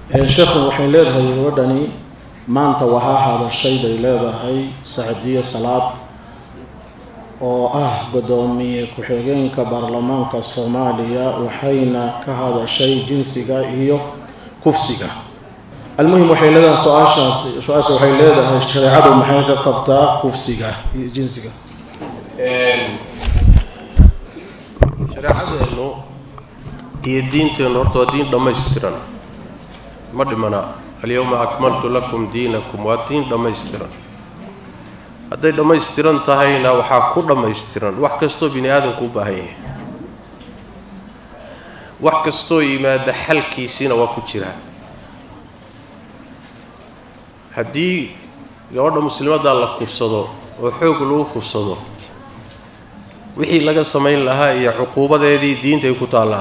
sheekhu waxay leedahay gabadhani maanta waxaa hadashay bay leedahay sacdiye salaad oo ah guddoomiye ku-xigeenka baarlamaanka soomaaliya waxayna ka hadashay jinsiga iyo kufsiga almuhim waxay leedahay su-aashaas su-aasha waxay leedahay shareecadu maxay ka qabtaa kufsiga iyo jinsiga shareecadeennu iyo diinteennu horta waa diin dhammaystiran ma dhimana alyawma akmaltu lakum diinakum waa diin dhammaystiran hadday dhammaystiran tahayna waxaa ku dhammaystiran wax kastoo bini aadamku u baahan yahay wax kastoo yimaada xalkiisiina waa ku jiraa haddii gabadha muslimadda la kufsado oo xoog lagu kufsado wixii laga samayn lahaa iyo cuquubadeedii diintay ku taallaa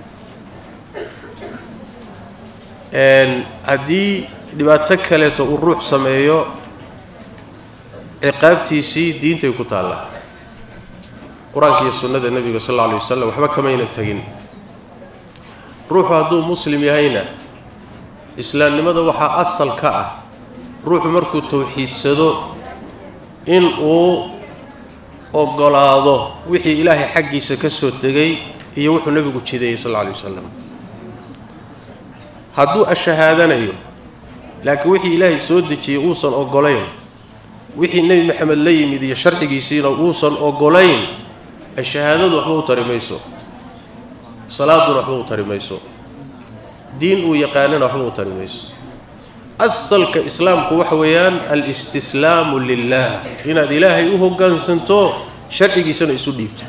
haddii dhibaato kaleeto uu ruux sameeyo ciqaabtiisii diintay ku taallaa qur-aanka iyo sunnada nebiga sal alla alay wasalam waxba kamayna tegin ruuxu hadduu muslim yahayna islaamnimada waxaa asal ka ah ruuxu markuu tawxiidsado in uu ogolaado wixii ilaahay xaggiisa ka soo degay iyo wuxuu nebigu jideeyey sal alla alay wasalam hadduu ashahaadanayo laakiin wixii ilaahay soo dejiyey uusan ogolayn wixii nebi maxamed la yimid iyo sharcigiisiina uusan ogolayn ashahaadadu waxba u tari mayso salaaduna waxba u tari mayso diin uu yaqaanana waxba u tari mayso asalka islaamku waxa weeyaan alistislaamu lilah inaad ilaahay u hoggaansanto sharcigiisana isu dhiibto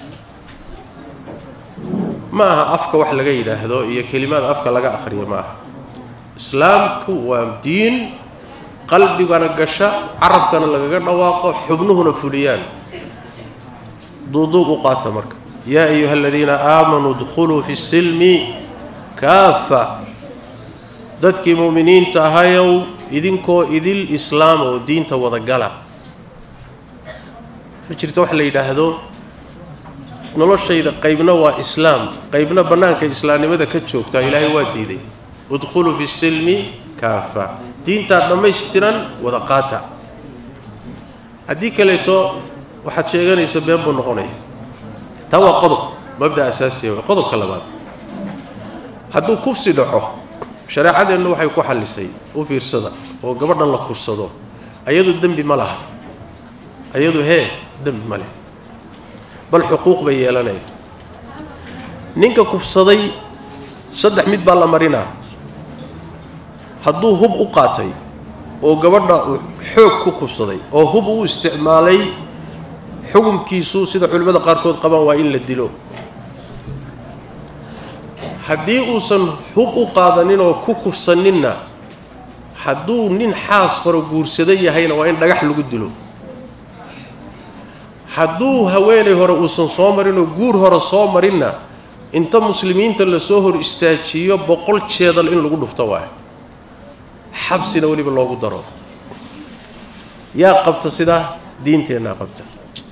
ma aha afka wax laga yidhaahdo iyo kelimaad afka laga akhriyo ma aha islaamku waa diin qalbigana gasha carabkana lagaga dhawaaqo xubnuhuna fuliyaan duuduub u qaata marka yaa ayuha aladiina aamanuu dkhuluu fi silmi kaafa dadkii mu'miniinta ahayow idinkoo idil islaam oo diinta wadagala ma jirto wax la yidhaahdo noloshayda qaybna waa islaam qaybna bannaanka islaamnimada ka joogtaa ilaahay waa diiday udkhuluu fi silmi kaafa diintaa dhammaystiran wada qaata haddii kaleeto waxaad sheeganaysa been buu noqonaya taa waa qodob mabda asaasiya waa qodobka labaad hadduu kufsi dhaco shareecadeennu waxay ku xallisay u fiirsada oo gabadhan la kufsado ayadu dembi ma laha ayadu hee dembi ma leh bal xuquuq bay yeelanaya ninka kufsaday saddex mid baa la marinaa hadduu hub u qaatay oo gabadha uu xoog ku kufsaday oo hub u isticmaalay xukunkiisu sida culimmada qaarkood qabaan waa in la dilo haddii uusan hub u qaadanin oo ku kufsaninna hadduu nin xaas hore guursada yahayna waa in dhagax lagu dilo hadduu haweenay hore uusan soo marin oo guur hore soo marinna inta muslimiinta lasoo hor istaajiyo boqol jeedal in lagu dhufto waayo xabsina weliba loogu daro yaa qabta sidaa diinteennaa qabta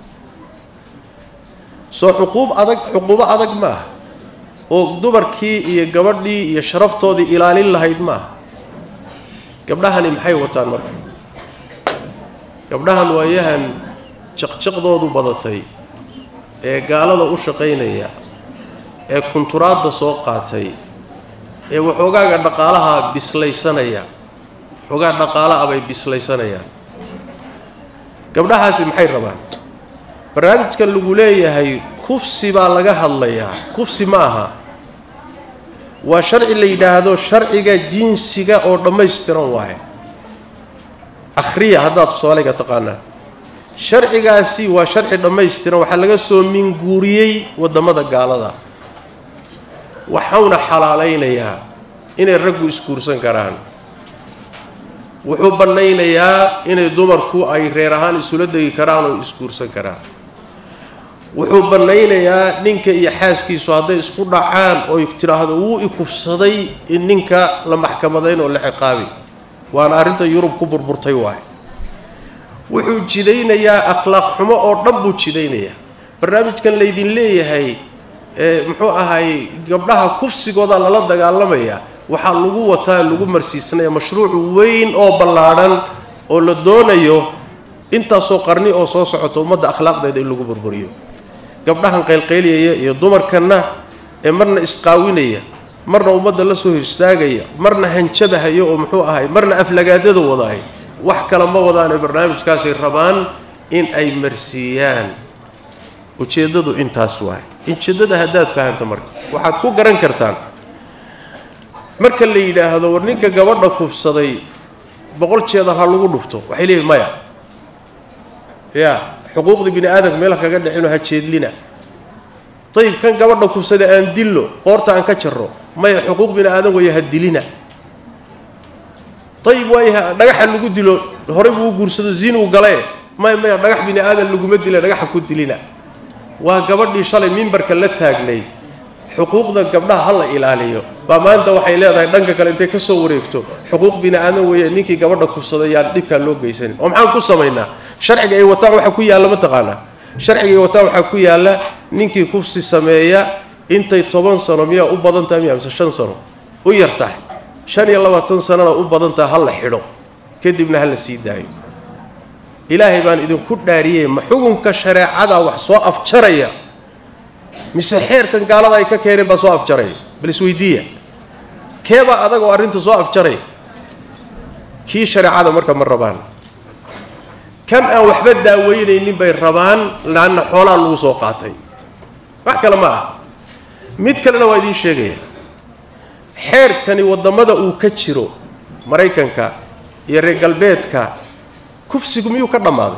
soo xuquub adag xuquubo adag maaha oo dumarkii iyo gabadhii iyo sharaftoodii ilaalin lahayd maaha gabdhahani maxay wataan marka gabdhahan waayahan jaqjaqdoodu badatay ee gaalada u shaqaynaya ee kunturaadda soo qaatay ee waxoogaaga dhaqaalaha bislaysanaya waxoogaa dhaqaala ah bay bislaysanayaan gabdhahaasi maxay rabaan barnaamijkan lagu leeyahay kufsi baa laga hadlayaa kufsi ma aha waa sharci la yidhaahdo sharciga jinsiga oo dhammaystiran waaye akhriya haddaad soomaaliga taqaanaa sharcigaasi waa sharci dhammaystiran waxaa laga soo minguuriyey waddamada gaalada waxauna xalaalaynayaa inay raggu isguursan karaan wuxuu bannaynayaa inay dumarku ay reer ahaan isula degi karaan oo isguursan karaan wuxuu bannaynayaa ninka iyo xaaskiisu hadday isku dhacaan oy tidhaahdo wuu ikufsaday in ninka la maxkamadayn oo la ciqaabi waana arrinta yurub ku burburtay waaye wuxuu jidaynayaa akhlaaq xumo oo dhan buu jidaynayaa barnaamijkan laydin leeyahay muxuu ahay gabdhaha kufsigooda lala dagaalamayaa waxaa lagu wataa lagu marsiisanaya mashruuc weyn oo ballaadhan oo la doonayo intaasoo qarni oo soo socota ummadda akhlaaqdeeda in lagu burburiyo gabdhahan qaylqayliyaya iyo dumarkanna ee marna isqaawinaya marna ummadda la soo histaagaya marna hanjabahayo oo muxuu ahay marna aflagaadada wadaay wax kale ma wadaane barnaamijkaasay rabaan in ay marsiiyaan ujeeddadu intaas waay ujeeddada haddaad fahamta marka waxaad ku garan kartaan marka la yidhaahdo war ninka gabadha kufsaday boqol jeedar ha lagu dhufto waxay leeyihin maya ya xuquuqdii bini aadamka meel kaga dhicino ha jeedlina ayib kan gabadha kufsada aan dillo qoorta aan ka jarro maya xuquuq bini aadam weeye ha dilina ayib waaya dhagaxa lagu dilo horey buu u guursado zinuu galee maya maya dhagax bini aadan laguma dila dhagaxa ku dilina waa gabadhii shalay mimbarka la taagnay xuquuqda gabdhaha ha la ilaaliyo baa maanta waxay leedahay dhanka kale intay ka soo wareegto xuquuq bini aadan weeye ninkii gabadha kufsaday yaan dhibkaa loo geysanin oo maxaan ku samaynaa sharciga ay wataan waxaa ku yaalla mataqaanaa sharciga ay wataan waxaa ku yaalla ninkii kufsi sameeya intay toban sano miyaa u badan tahay miya mise shan sano u yar tahay shan iyo labaatan sanona u badan tahay ha la xidho kadibna ha la sii daayo ilaahay baan idinku dhaariyey ma xukunka shareecada wax soo afjaraya mise xeerkan gaalada ay ka keeneen baa soo afjaraya bal isweydiiya keebaa adagoo arrinta soo afjaraya kii shareecada marka ma rabaan kan aan waxba daaweynaynin bay rabaan laanna xoolaa lagu soo qaatay wax kale ma ah mid kalena waa idiin sheegaya xeerkani waddamada uu ka jiro maraykanka iyo reer galbeedka kufsigu miyuu ka dhammaaday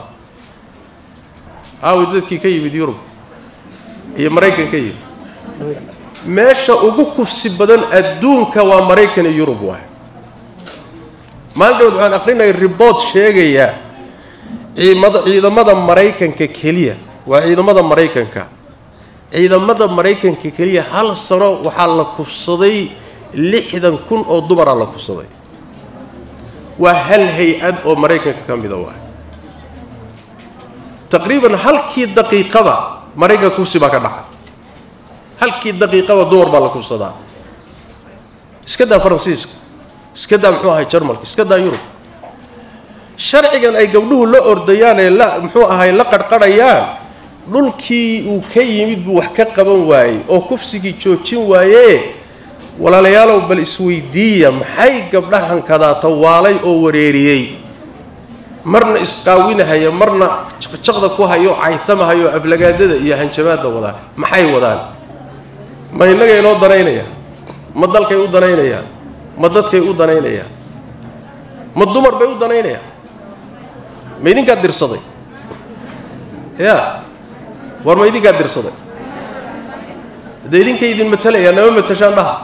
aawi dadkii ka yimid yurub iyo maraykan ka yimid meesha ugu kufsi badan adduunka waa maraykan iyo yurub waay maalin dhawood waxaan aqrinaya riboort sheegaya ciimada ciidamada maraykanka keliya waa ciidamada maraykanka ciidamada maraykanka keliya hal sano waxaa la kufsaday lixdan kun oo dumaraa la kufsaday waa hal hay-ad oo maraykanka ka mida waay taqriiban halkii daqiiqada maraykanka kufsi baa ka dhacay halkii daqiiqada dumar baa la kufsadaa iska daa faransiiska iska daa muxuu ahay jarmalka iska daa yurub sharcigan ay gabdhuhu la ordayaan ee la muxuu ahay la qarqarhayaan dhulkii uu ka yimid buu wax ka qaban waayey oo kufsigii joojin waayee walaalayaalow bal isweydiiya maxay gabdhahan kadaata waalay oo wareeriyey marna isqaawinahaya marna jaqjaqda ku hayo caytamahayo aflagaadada iyo hanjabaadda wadaan maxay wadaan ma innagay inoo danaynayaan ma dalkay u danaynayaan ma dadkay u danaynayaan ma dumar bay u danaynayaan ma idinkaa dirsaday ya war ma idinkaa dirsaday dee idinkay idin matalayaa nama matashaan dhaha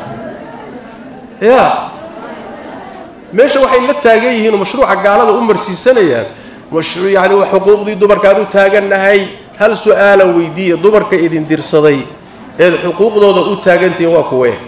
ya meesha waxay la taagan yihiin oo mashruuca gaalada u marsiisanayaan mashruuc yacni waa xuquuqdii dumarkaan u taagannahay hal su-aalan weydiiya dumarka idin dirsaday eed xuquuqdooda u taagantihiin waa kuwee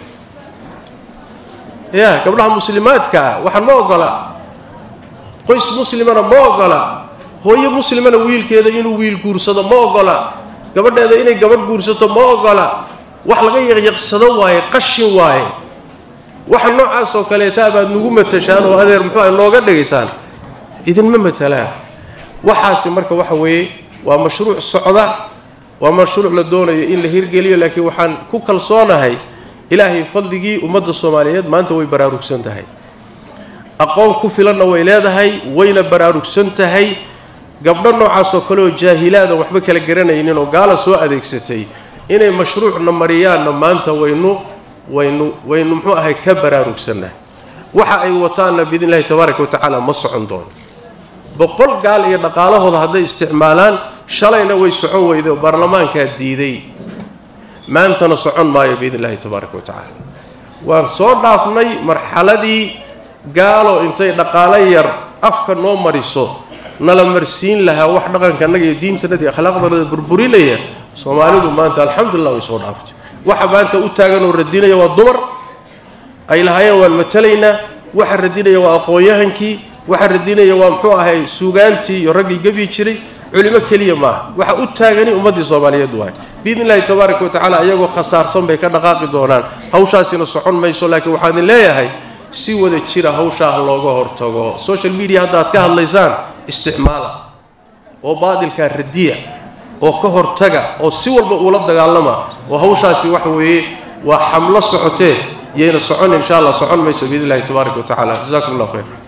ya gabdhaha muslimaadkaa waxaan ma ogola qoys muslimana ma ogola hooyo muslimana wiilkeeda inuu wiil guursado ma ogola gabadheeda inay gabadh guursato ma ogola wax laga yaqyaqsado waaye qashin waaye waxa noocaas oo kaleeta baad nagu matashaan oo adeer muxuu ah nooga dhigaysaan idinma matalaan waxaasi marka waxa weeye waa mashruuc socda waa mashruuc la doonayo in la hirgeliyo laakiin waxaan ku kalsoonahay ilaahay fadligii ummadda soomaaliyeed maanta way baraarugsan tahay aqoon ku filanna way leedahay wayna baraarugsan tahay gabdho noocaas oo kale oo jaahilaadan waxba kala garanaynin oo gaala soo adeegsatay inay mashruucna mariyaanna maanta waynu waynu waynu muxuu ahay ka baraarugsannahay waxa ay wataanna biidn illahi tabaaraka wa tacaala ma socon doono boqol gaal iyo dhaqaalahooda hadday isticmaalaan shalayna way socon weyday oo baarlamaankaa diiday maantana socon maayo biidn illahi tabaaraka wa tacaala waan soo dhaafnay marxaladii gaalo intay dhaqaalo yar afka noo mariso nala marsiin lahaa wax dhaqankannaga iyo diintanada iyo akhlaaqdanada burburinaya soomaalidu maanta alxamdulillah way soo dhaaftay waxa maanta u taagan oo radinaya waa dumar ay lahaayeen waan matalaynaa waxa radinaya waa aqoon-yahankii waxa radinaya waa muxuu ahay suugaantii iyo raggii gebyi jiray culimo keliya maaha waxa u taagani ummaddii soomaaliyeed waay biidni illahi tabaaraka wa tacaala iyagoo khasaarsan bay ka dhaqaaqi doonaan hawshaasina socon mayso laakiin waxaan idin leeyahay si wada jira hawshaa looga hortago social media hadda aad ka hadlaysaan isticmaala oo baadilkaa radiya oo ka hortaga oo si walba uula dagaalama oo hawshaasi waxa weeye waa xamlo socotee yayna socon insha allah socon mayso biidni illahi tabaaraka wa tacala jazakum allah khayr